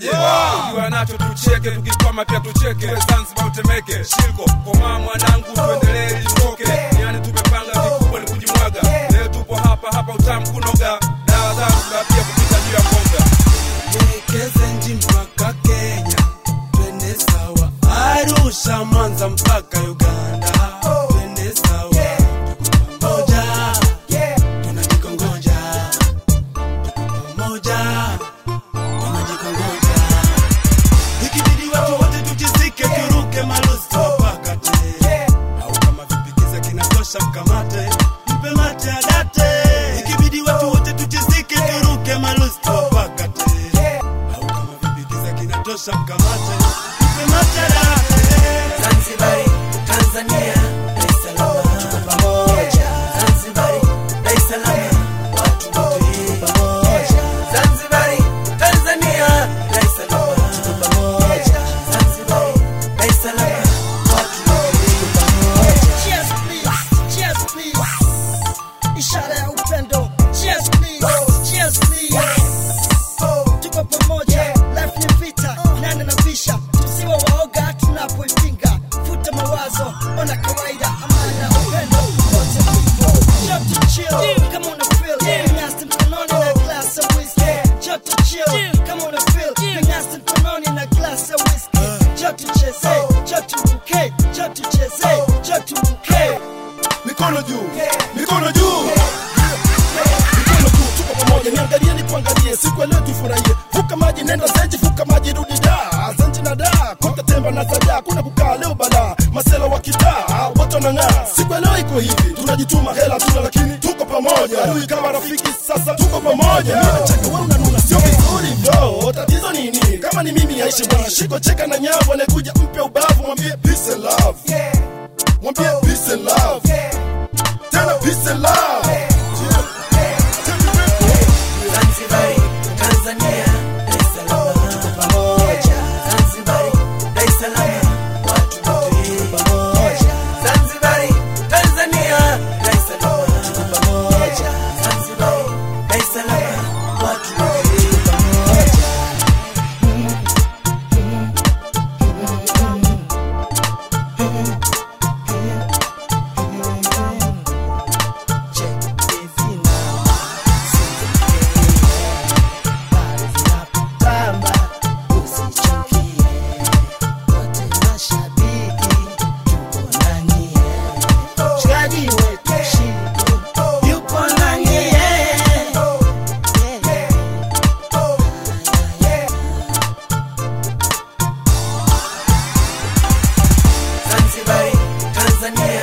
unasemaje ukiwa nacho tucheke tukikwama pia tucheke Tuwe zanzibar utemeke shilko komaa mwanangu tuendelee litoke yani tumepanga vikubwa ni kujimwaga leo tupo hapa hapa utamu kunoga dawa zanzibar pia kupita juu ya mboga Kezenji mpaka Kenya, twende sawa. Arusha, Mwanza mpaka Uganda, twende sawa. Tuko pamoja, tunajikongoja. Tuko pamoja, tunajikongoja. Ikibidi watu wote tujizike, turuke malosi tuwapakate. Au kama vipikiza kinatosha, mkamate, mpe mate adate. Ikibidi watu wote tujizike, turuke malosi tuwapakate au kama vipikiza kinatosha mkamate mpe mate adate. Zanzibari, Tanzania, Dar es Salaam, tuko pamoja. Zanzibari, Dar es Salaam, watu wote pamoja. Zanzibari, Tanzania, Dar es Salaam, tuko pamoja. Zanzibari, Dar es Salaam, watu wote pamoja. Cheers please, cheers please. Ishara ya upendo. Cheers please, cheers please. Tuko pamoja, life ni vita, nane na visha. Tusiwe waoga tunapoipinga. Futa mawazo, ona kawaida, amani na upendo. Wote tupo. Joto chill, kama una feel. Vinyasa mkononi na glass ya whiskey. Joto chill, kama una feel. Vinyasa mkononi na glass ya whiskey. Joto cheze, joto ruke, joto cheze, joto ruke. mikono juu mikono juu mikono juu tuko pamoja niangalie nikuangalie siku ya leo tufurahie vuka maji nenda zenji vuka maji rudi da zenji na da kote temba na saja kuna kukaa leo bala masela wa kitaa wote wanang'aa siku ya leo iko hivi tunajituma hela tuna lakini tuko pamoja adui kama rafiki sasa tuko pamoja mimi nacheka wewe unanuna sio vizuri bro tatizo nini kama ni mimi aishi bwana shiko cheka na nyavu anakuja mpe ubavu mwambie peace and love mwambie peace and love tena peace and love Zanzibari, Tanzania, Dar es Salaam, tuko pamoja. Zanzibari, Dar es Salaam, watu wote pamoja. Zanzibari, Tanzania, Dar es Salaam, tuko pamoja. Zanzibari, Dar es Salaam, watu wote pamoja. Check this out. Pale zinapopamba, usichukie. Wote mashabiki, tuko na nyie. Mshikaji wetu Shiko, yupo na nyie. Zanzibari, Tanzania,